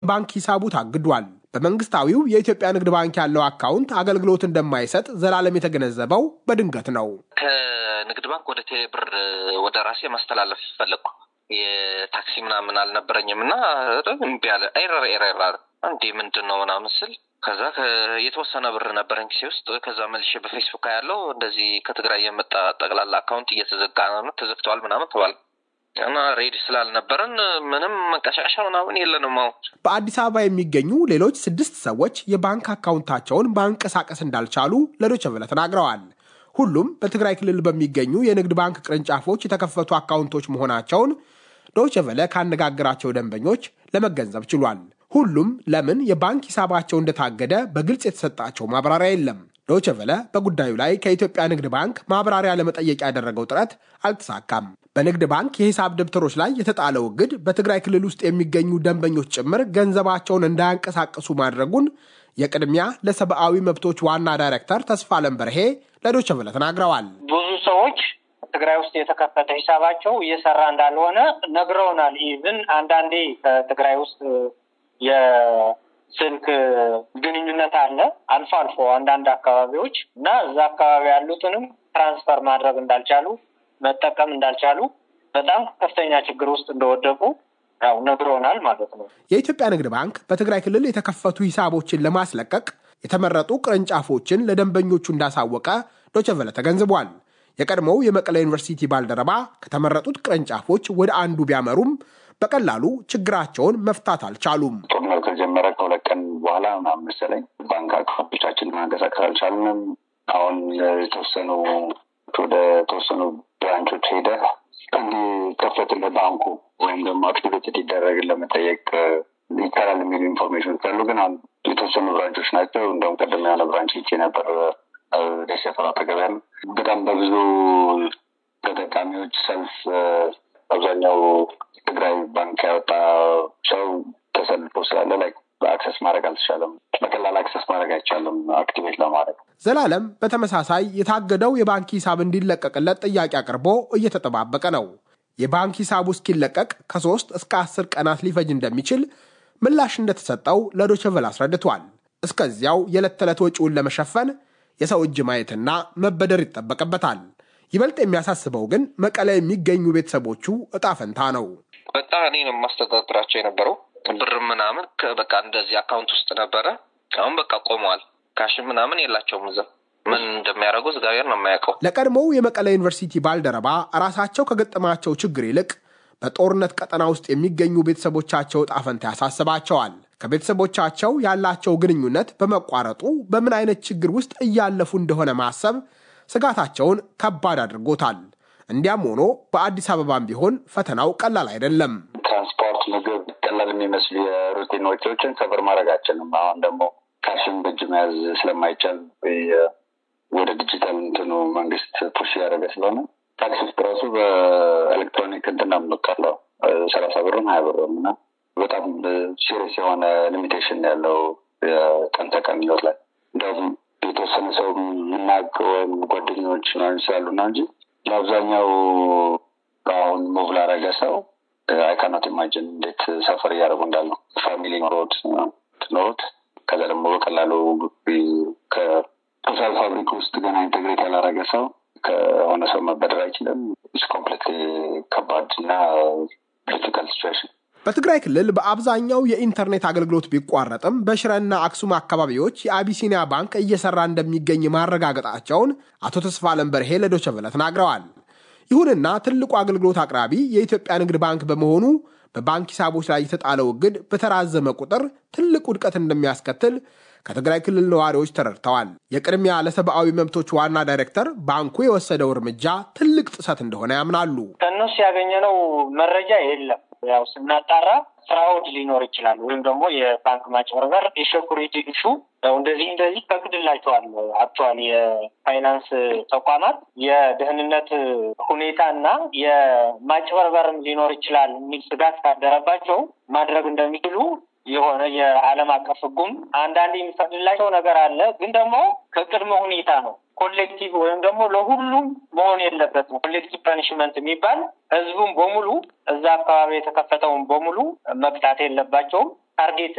የባንክ ሂሳቡ ታግዷል። በመንግስታዊው የኢትዮጵያ ንግድ ባንክ ያለው አካውንት አገልግሎት እንደማይሰጥ ዘላለም የተገነዘበው በድንገት ነው። ከንግድ ባንክ ወደ ቴሌብር ወደ ራሴ ማስተላለፍ ፈለግኩ። የታክሲ ምናምን አልነበረኝም እና እምቢ አለ። ኤረር ኤረር አለ። እንዴ ምንድን ነው ምናምን ስል ከዛ የተወሰነ ብር ነበረኝ ኪሴ ውስጥ። ከዛ መልሼ በፌስቡክ ያለው እንደዚህ ከትግራይ የመጣ ጠቅላላ አካውንት እየተዘጋ ነው ተዘግተዋል ምናምን ተባለ እና ሬዲ ስላልነበረን ምንም መንቀሻቀሻ ምናምን የለንም። አሁን በአዲስ አበባ የሚገኙ ሌሎች ስድስት ሰዎች የባንክ አካውንታቸውን ማንቀሳቀስ እንዳልቻሉ ለዶይቼ ቬለ ተናግረዋል። ሁሉም በትግራይ ክልል በሚገኙ የንግድ ባንክ ቅርንጫፎች የተከፈቱ አካውንቶች መሆናቸውን ዶይቼ ቬለ ካነጋገራቸው ደንበኞች ለመገንዘብ ችሏል። ሁሉም ለምን የባንክ ሂሳባቸው እንደታገደ በግልጽ የተሰጣቸው ማብራሪያ የለም። ዶይቼ ቬለ በጉዳዩ ላይ ከኢትዮጵያ ንግድ ባንክ ማብራሪያ ለመጠየቅ ያደረገው ጥረት አልተሳካም። በንግድ ባንክ የሂሳብ ደብተሮች ላይ የተጣለው እግድ በትግራይ ክልል ውስጥ የሚገኙ ደንበኞች ጭምር ገንዘባቸውን እንዳያንቀሳቅሱ ማድረጉን የቅድሚያ ለሰብአዊ መብቶች ዋና ዳይሬክተር ተስፋለም በርሄ ለዶይቼ ቬለ ተናግረዋል። ብዙ ሰዎች ትግራይ ውስጥ የተከፈተ ሂሳባቸው እየሰራ እንዳልሆነ ነግረውናል። ኢቭን አንዳንዴ ከትግራይ ውስጥ የስልክ ግንኙነት አለ አልፎ አልፎ አንዳንድ አካባቢዎች እና እዛ አካባቢ ያሉትንም ትራንስፈር ማድረግ እንዳልቻሉ መጠቀም እንዳልቻሉ በጣም ከፍተኛ ችግር ውስጥ እንደወደቁ ያው ነግሮናል ማለት ነው። የኢትዮጵያ ንግድ ባንክ በትግራይ ክልል የተከፈቱ ሂሳቦችን ለማስለቀቅ የተመረጡ ቅርንጫፎችን ለደንበኞቹ እንዳሳወቀ ዶይቼ ቬለ ተገንዝቧል። የቀድሞው የመቀለ ዩኒቨርሲቲ ባልደረባ ከተመረጡት ቅርንጫፎች ወደ አንዱ ቢያመሩም በቀላሉ ችግራቸውን መፍታት አልቻሉም። ጦርነቱ ከጀመረ ከሁለት ቀን በኋላ ምናምን መሰለኝ ባንክ አካውንቶቻችን ማንቀሳቀስ አልቻልንም። አሁን የተወሰኑ ወደ ተወሰኑ ብራንቾች ሄደ እንዲከፈትልህ ባንኩ ወይም ደግሞ አክቲቬት እንዲደረግ ለመጠየቅ ይቻላል የሚሉ ኢንፎርሜሽን ካሉ ግን የተወሰኑ ብራንቾች ናቸው። እንደውም ቀደም ያለ ብራንች ሄጄ ነበር ደሴ ሰፈር አጠገብ ያለ በጣም በብዙ ተጠቃሚዎች ሰልፍ አብዛኛው ትግራይ ባንክ ያወጣ ሰው ተሰልፎ ስላለ ላይ አክሰስ ማድረግ አልተቻለም። በቀላል አክሰስ ማድረግ አይቻልም አክቲቬት ለማድረግ። ዘላለም በተመሳሳይ የታገደው የባንክ ሂሳብ እንዲለቀቅለት ጥያቄ አቅርቦ እየተጠባበቀ ነው። የባንክ ሂሳቡ እስኪለቀቅ ከሶስት እስከ አስር ቀናት ሊፈጅ እንደሚችል ምላሽ እንደተሰጠው ለዶይቼ ቬለ አስረድቷል። እስከዚያው የዕለት ተዕለት ወጪውን ለመሸፈን የሰው እጅ ማየትና መበደር ይጠበቅበታል። ይበልጥ የሚያሳስበው ግን መቀለ የሚገኙ ቤተሰቦቹ እጣ ፈንታ ነው። በጣም እኔ ነው የማስተዳድራቸው የነበረው ብር ምናምን በቃ እንደዚህ አካውንት ውስጥ ነበረ። አሁን በቃ ቆመዋል። ካሽን ምናምን የላቸውም እዛ ምን እንደሚያደርጉ እግዚአብሔር ነው የማያውቀው። ለቀድሞው የመቀለ ዩኒቨርሲቲ ባልደረባ ራሳቸው ከገጠማቸው ችግር ይልቅ በጦርነት ቀጠና ውስጥ የሚገኙ ቤተሰቦቻቸው እጣ ፈንታ ያሳስባቸዋል። ከቤተሰቦቻቸው ያላቸው ግንኙነት በመቋረጡ በምን አይነት ችግር ውስጥ እያለፉ እንደሆነ ማሰብ ስጋታቸውን ከባድ አድርጎታል። እንዲያም ሆኖ በአዲስ አበባም ቢሆን ፈተናው ቀላል አይደለም። ትራንስፖርት፣ ምግብ ቀላል የሚመስሉ የሩቲን ወጪዎችን ሰብር ማድረግ አችልም። አሁን ደግሞ ካሽን በእጅ መያዝ ስለማይቻል ወደ ዲጂታል እንትኑ መንግስት ፑሽ ያደረገ ስለሆነ ታክሲ ውስጥ ራሱ በኤሌክትሮኒክ እንትን የምንወጣለው ሰላሳ ብርም ሀያ ብርም እና በጣም ሲሪየስ የሆነ ሊሚቴሽን ያለው የቀን ተቀን ህይወት ላይ እንዲሁም የተወሰነ ሰው የምናውቅ ወይም ጓደኞች ምናምን ስላሉ ነው እንጂ ለአብዛኛው አሁን ሙቭ ላረገ ሰው አይካናት ኢማጅን እንዴት ሰፈር እያደረጉ እንዳለው ፋሚሊ ኖሮት ኖሮት ከዛ ደግሞ በቀላሉ ከቶታል ፋብሪክ ውስጥ ገና ኢንቴግሬት ያላረገ ሰው ከሆነ ሰው መበደር አይችልም። ኮምፕሌት ከባድ እና ክሪቲካል ሲቹዌሽን በትግራይ ክልል በአብዛኛው የኢንተርኔት አገልግሎት ቢቋረጥም በሽረና አክሱም አካባቢዎች የአቢሲኒያ ባንክ እየሰራ እንደሚገኝ ማረጋገጣቸውን አቶ ተስፋለም በርሄ ለዶይቼ ቬለ ተናግረዋል። ይሁንና ትልቁ አገልግሎት አቅራቢ የኢትዮጵያ ንግድ ባንክ በመሆኑ በባንክ ሂሳቦች ላይ የተጣለው እግድ በተራዘመ ቁጥር ትልቅ ውድቀት እንደሚያስከትል ከትግራይ ክልል ነዋሪዎች ተረድተዋል። የቅድሚያ ለሰብአዊ መብቶች ዋና ዳይሬክተር ባንኩ የወሰደው እርምጃ ትልቅ ጥሰት እንደሆነ ያምናሉ። ከእነሱ ያገኘነው መረጃ የለም። ያው ስናጣራ ፍራውድ ሊኖር ይችላል ወይም ደግሞ የባንክ ማጭበርበር፣ የሴኩሪቲ ኢሹ እንደዚህ እንደዚህ ፈቅድላቸዋል። አክቹዋሊ የፋይናንስ ተቋማት የደህንነት ሁኔታ እና የማጭበርበርም ሊኖር ይችላል የሚል ስጋት ካደረባቸው ማድረግ እንደሚችሉ የሆነ የዓለም አቀፍ ሕጉም አንዳንድ የሚፈቅድላቸው ነገር አለ። ግን ደግሞ ከቅድመ ሁኔታ ነው። ኮሌክቲቭ ወይም ደግሞ ለሁሉም መሆን የለበትም። ኮሌክቲቭ ፐኒሽመንት የሚባል ህዝቡም በሙሉ እዛ አካባቢ የተከፈተውን በሙሉ መቅጣት የለባቸውም። ታርጌት